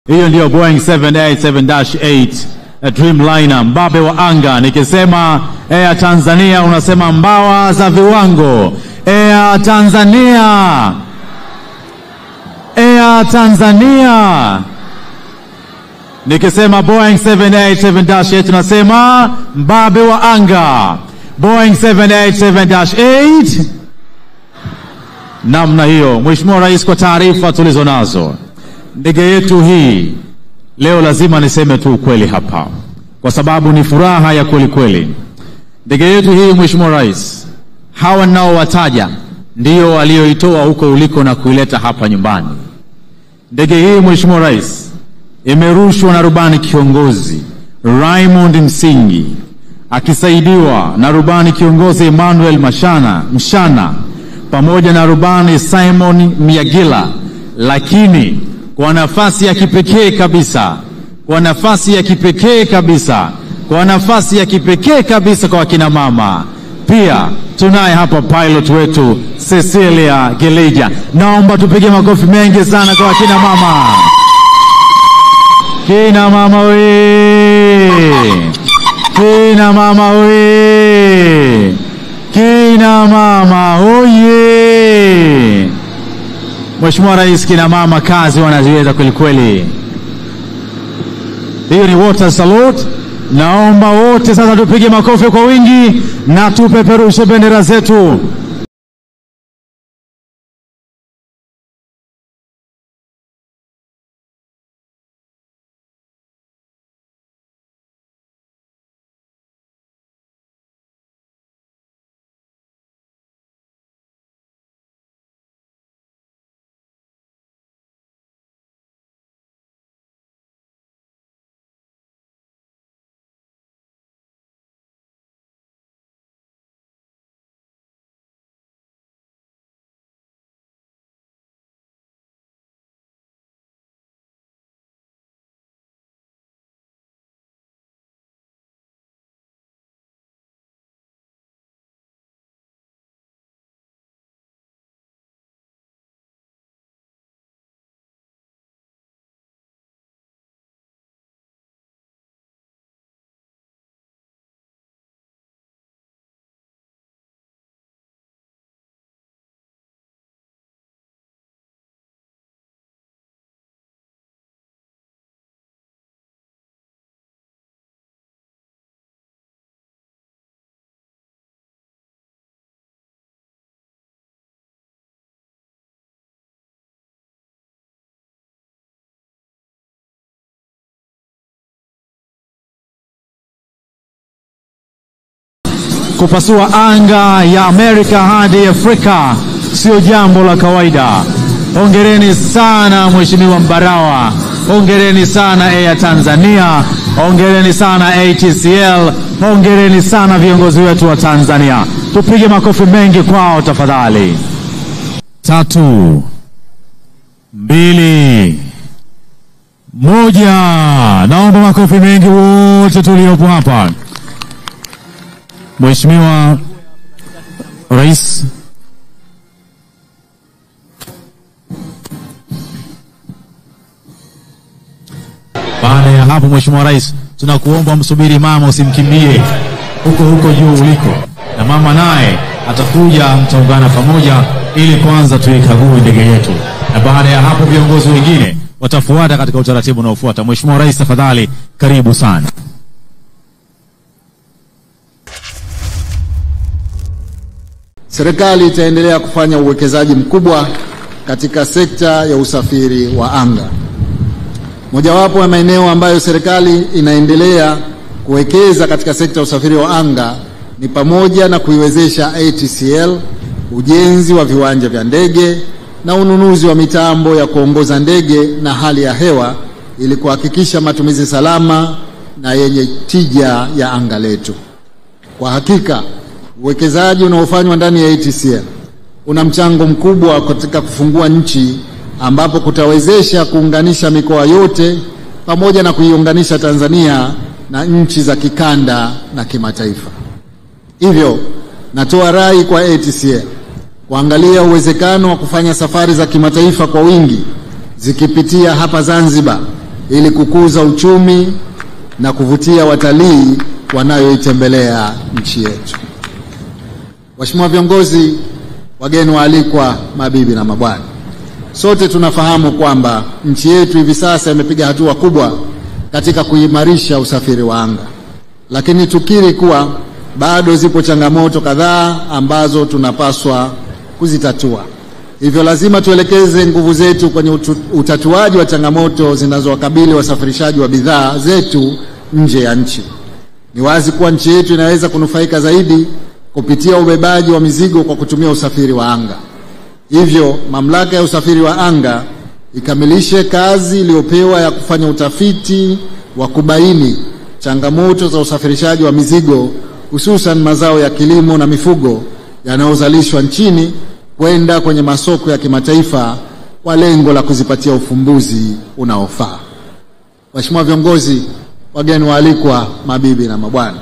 Hiyo ndiyo Boeing 787-8 eh, Dreamliner, mbabe wa anga. Nikisema Air Tanzania unasema mbawa za viwango. Air Tanzania, Air Tanzania. Nikisema Boeing 787-8 tunasema mbabe wa anga. Boeing 787-8 namna hiyo. Mheshimiwa Rais, kwa taarifa tulizo nazo, ndege yetu hii leo, lazima niseme tu ukweli hapa, kwa sababu ni furaha ya kweli kweli. Ndege yetu hii, Mheshimiwa Rais, hawa ninaowataja ndio walioitoa huko uliko na kuileta hapa nyumbani. Ndege hii Mheshimiwa Rais imerushwa na rubani kiongozi Raymond Msingi akisaidiwa na rubani kiongozi Emmanuel Mashana Mshana pamoja na rubani Simon Miagila, lakini kwa nafasi ya kipekee kabisa, kwa nafasi ya kipekee kabisa, kwa nafasi ya kipekee kabisa kwa wakina mama pia tunaye hapa pilot wetu Cecilia Gelija. Naomba tupige makofi mengi sana kwa wakina mama. Kina mama we, kina mama we, kina mama oye! Mheshimiwa Rais, kina mama kazi wanaziweza kweli kweli. Hiyo ni water salute. Naomba wote sasa tupige makofi kwa wingi na tupeperushe bendera zetu. Kupasua anga ya Amerika hadi Afrika sio jambo la kawaida. Hongereni sana Mheshimiwa Mbarawa, hongereni sana Air Tanzania, hongereni sana ATCL, hongereni sana viongozi wetu wa Tanzania. Tupige makofi mengi kwao tafadhali. Tatu, mbili, moja. Naomba makofi mengi wote tuliopo hapa. Mheshimiwa Rais, baada ya hapo, Mheshimiwa Rais, tunakuomba msubiri mama, usimkimbie huko huko juu uliko, na mama naye atakuja, mtaungana pamoja ili kwanza tuikague ndege yetu, na baada ya hapo viongozi wengine watafuata katika utaratibu unaofuata. Mheshimiwa Rais, tafadhali karibu sana. Serikali itaendelea kufanya uwekezaji mkubwa katika sekta ya usafiri wa anga. Mojawapo ya maeneo ambayo serikali inaendelea kuwekeza katika sekta ya usafiri wa anga ni pamoja na kuiwezesha ATCL ujenzi wa viwanja vya ndege na ununuzi wa mitambo ya kuongoza ndege na hali ya hewa ili kuhakikisha matumizi salama na yenye tija ya anga letu. Kwa hakika uwekezaji unaofanywa ndani ya ATCL una mchango mkubwa katika kufungua nchi ambapo kutawezesha kuunganisha mikoa yote pamoja na kuiunganisha Tanzania na nchi za kikanda na kimataifa. Hivyo natoa rai kwa ATCL kuangalia uwezekano wa kufanya safari za kimataifa kwa wingi zikipitia hapa Zanzibar ili kukuza uchumi na kuvutia watalii wanayoitembelea nchi yetu. Waheshimiwa viongozi, wageni waalikwa, mabibi na mabwana, sote tunafahamu kwamba nchi yetu hivi sasa imepiga hatua kubwa katika kuimarisha usafiri wa anga, lakini tukiri kuwa bado zipo changamoto kadhaa ambazo tunapaswa kuzitatua. Hivyo lazima tuelekeze nguvu zetu kwenye utu, utatuaji wa changamoto zinazowakabili wasafirishaji wa bidhaa zetu nje ya nchi. Ni wazi kuwa nchi yetu inaweza kunufaika zaidi kupitia ubebaji wa mizigo kwa kutumia usafiri wa anga. Hivyo mamlaka ya usafiri wa anga ikamilishe kazi iliyopewa ya kufanya utafiti wa kubaini changamoto za usafirishaji wa mizigo hususan mazao ya kilimo na mifugo yanayozalishwa nchini kwenda kwenye masoko ya kimataifa kwa lengo la kuzipatia ufumbuzi unaofaa. Waheshimiwa viongozi, wageni waalikwa, mabibi na mabwana,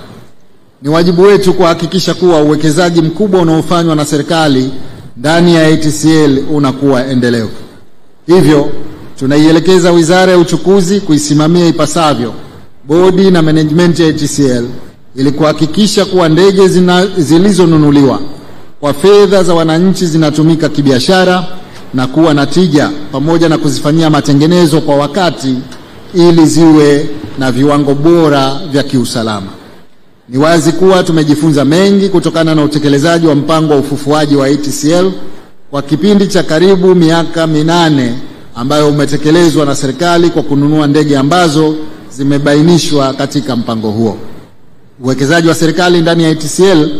ni wajibu wetu kuhakikisha kuwa uwekezaji mkubwa unaofanywa na serikali ndani ya ATCL unakuwa endelevu. Hivyo tunaielekeza Wizara ya Uchukuzi kuisimamia ipasavyo bodi na management ya ATCL ili kuhakikisha kuwa ndege zilizonunuliwa kwa fedha za wananchi zinatumika kibiashara na kuwa na tija, pamoja na kuzifanyia matengenezo kwa wakati ili ziwe na viwango bora vya kiusalama. Ni wazi kuwa tumejifunza mengi kutokana na utekelezaji wa mpango wa ufufuaji wa ATCL kwa kipindi cha karibu miaka minane ambayo umetekelezwa na serikali kwa kununua ndege ambazo zimebainishwa katika mpango huo. Uwekezaji wa serikali ndani ya ATCL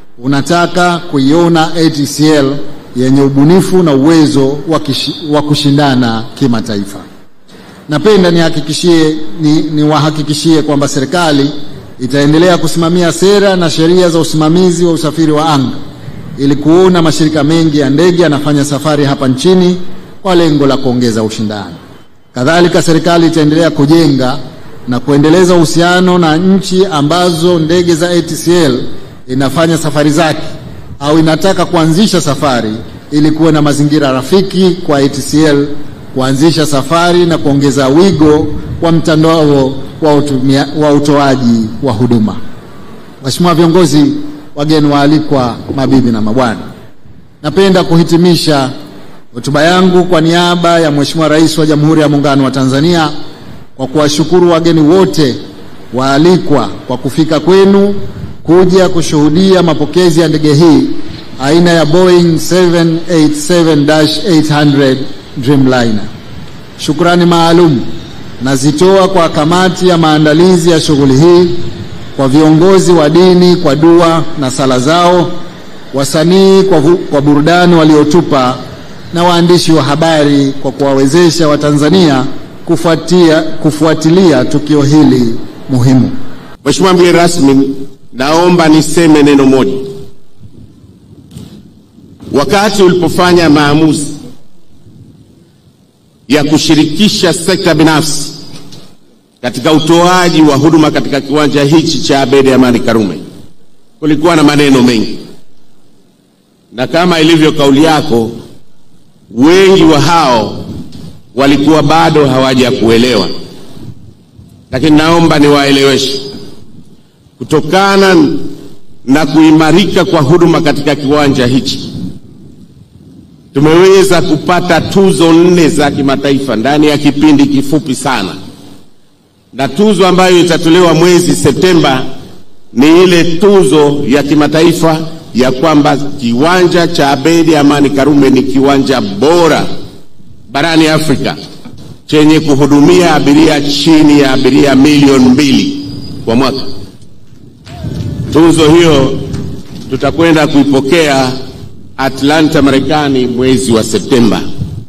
unataka kuiona ATCL yenye ubunifu na uwezo wa kushindana kimataifa. Napenda nihakikishie ni, niwahakikishie kwamba serikali itaendelea kusimamia sera na sheria za usimamizi wa usafiri wa anga ili kuona mashirika mengi ya ndege yanafanya safari hapa nchini kwa lengo la kuongeza ushindani. Kadhalika, serikali itaendelea kujenga na kuendeleza uhusiano na nchi ambazo ndege za ATCL inafanya safari zake au inataka kuanzisha safari ili kuwe na mazingira rafiki kwa ATCL kuanzisha safari na kuongeza wigo wa mtandao wa, utumia, wa utoaji wa huduma. Mheshimiwa viongozi, wageni waalikwa, mabibi na mabwana, napenda kuhitimisha hotuba yangu kwa niaba ya Mheshimiwa Rais wa Jamhuri ya Muungano wa Tanzania kwa kuwashukuru wageni wote waalikwa kwa kufika kwenu kuja kushuhudia mapokezi ya ndege hii aina ya Boeing 787-800 Dreamliner. Shukrani maalum nazitoa kwa kamati ya maandalizi ya shughuli hii, kwa viongozi wa dini kwa dua na sala zao, wasanii kwa, kwa burudani waliotupa, na waandishi wa habari kwa kuwawezesha Watanzania kufuatia, kufuatilia tukio hili muhimu. Mheshimiwa mgeni rasmi, naomba niseme neno moja. Wakati ulipofanya maamuzi ya kushirikisha sekta binafsi katika utoaji wa huduma katika kiwanja hichi cha Abeid Amani Karume, kulikuwa na maneno mengi, na kama ilivyo kauli yako, wengi wa hao walikuwa bado hawaja kuelewa, lakini naomba niwaeleweshe kutokana na kuimarika kwa huduma katika kiwanja hichi tumeweza kupata tuzo nne za kimataifa ndani ya kipindi kifupi sana, na tuzo ambayo itatolewa mwezi Septemba ni ile tuzo ya kimataifa ya kwamba kiwanja cha Abeid Amani Karume ni kiwanja bora barani Afrika chenye kuhudumia abiria chini ya abiria milioni mbili kwa mwaka. Tuzo hiyo tutakwenda kuipokea Atlanta, Marekani mwezi wa Septemba.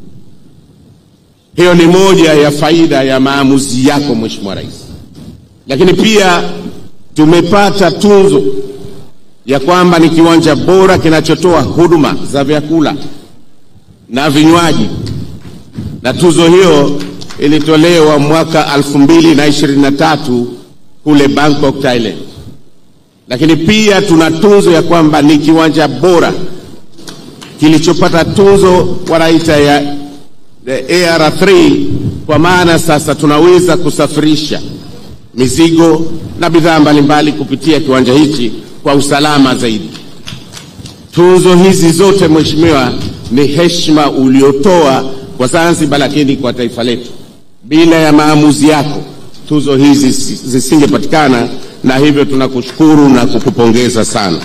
Hiyo ni moja ya faida ya maamuzi yako Mheshimiwa Rais. Lakini pia tumepata tunzo ya kwamba ni kiwanja bora kinachotoa huduma za vyakula na vinywaji, na tuzo hiyo ilitolewa mwaka 2023 kule Bangkok, Thailand. Lakini pia tuna tunzo ya kwamba ni kiwanja bora kilichopata tunzo wanaita ya the AR3 kwa maana sasa tunaweza kusafirisha mizigo na bidhaa mbalimbali kupitia kiwanja hichi kwa usalama zaidi. Tuzo hizi zote Mheshimiwa, ni heshima uliotoa kwa Zanzibar, lakini kwa taifa letu. Bila ya maamuzi yako tuzo hizi zisingepatikana, na hivyo tunakushukuru na kukupongeza sana.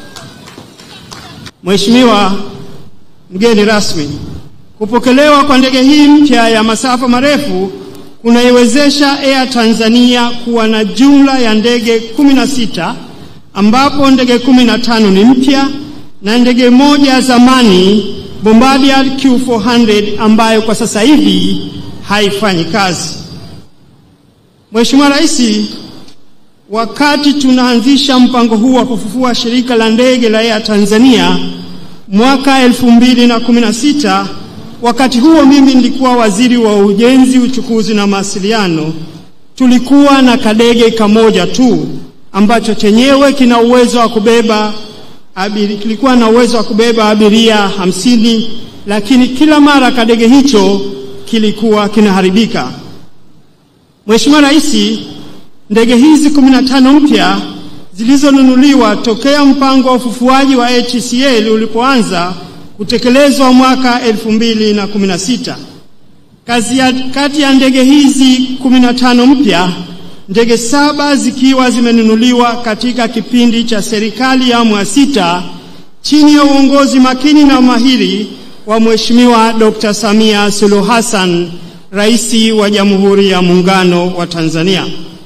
Mheshimiwa mgeni rasmi, kupokelewa kwa ndege hii mpya ya masafa marefu kunaiwezesha Air Tanzania kuwa na jumla ya ndege 16 ambapo ndege 15 ni mpya na ndege moja ya zamani Bombardier Q400 ambayo kwa sasa hivi haifanyi kazi. Mheshimiwa Rais, wakati tunaanzisha mpango huu wa kufufua shirika la ndege la Air Tanzania mwaka 2016, wakati huo mimi nilikuwa waziri wa ujenzi, uchukuzi na mawasiliano, tulikuwa na kadege kamoja tu ambacho chenyewe kina uwezo wa kubeba abiri, kilikuwa na uwezo wa kubeba abiria hamsini, lakini kila mara kadege hicho kilikuwa kinaharibika. Mheshimiwa Rais, ndege hizi 15 mpya zilizonunuliwa tokea mpango wa ufufuaji wa ATCL ulipoanza kutekelezwa mwaka 2016. Kazi ya, kati ya ndege hizi 15 mpya ndege saba zikiwa zimenunuliwa katika kipindi cha serikali ya awamu ya sita chini ya uongozi makini na mahiri wa Mheshimiwa Dr. Samia Suluhu Hassan, Rais wa Jamhuri ya Muungano wa Tanzania.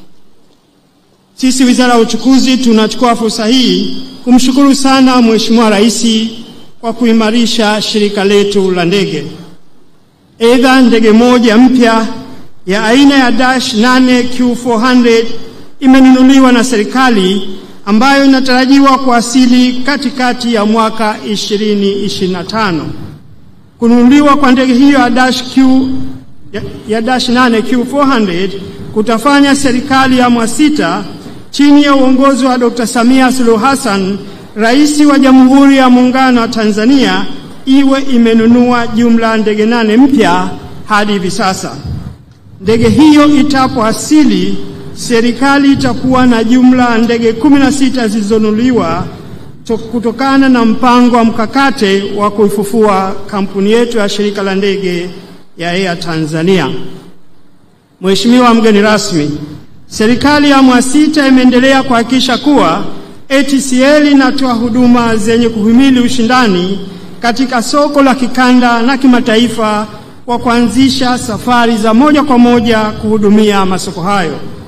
Sisi Wizara ya Uchukuzi tunachukua fursa hii kumshukuru sana Mheshimiwa Rais kwa kuimarisha shirika letu la ndege. Aidha, ndege moja mpya ya aina ya Dash 8 Q400 imenunuliwa na serikali ambayo inatarajiwa kuwasili katikati ya mwaka 2025. Kununuliwa kwa ndege hiyo ya Dash Q ya, ya Dash 8 Q400 kutafanya serikali ya awamu ya sita chini ya uongozi wa Dr. Samia Suluhu Hassan, Rais wa Jamhuri ya Muungano wa Tanzania, iwe imenunua jumla ndege nane mpya hadi hivi sasa. Ndege hiyo itapowasili, serikali itakuwa na jumla ya ndege kumi na sita zilizonunuliwa kutokana na mpango wa mkakati wa kuifufua kampuni yetu ya shirika la ndege ya Air Tanzania. Mheshimiwa mgeni rasmi, serikali ya awamu ya sita imeendelea kuhakikisha kuwa ATCL inatoa huduma zenye kuhimili ushindani katika soko la kikanda na kimataifa kwa kuanzisha safari za moja kwa moja kuhudumia masoko hayo.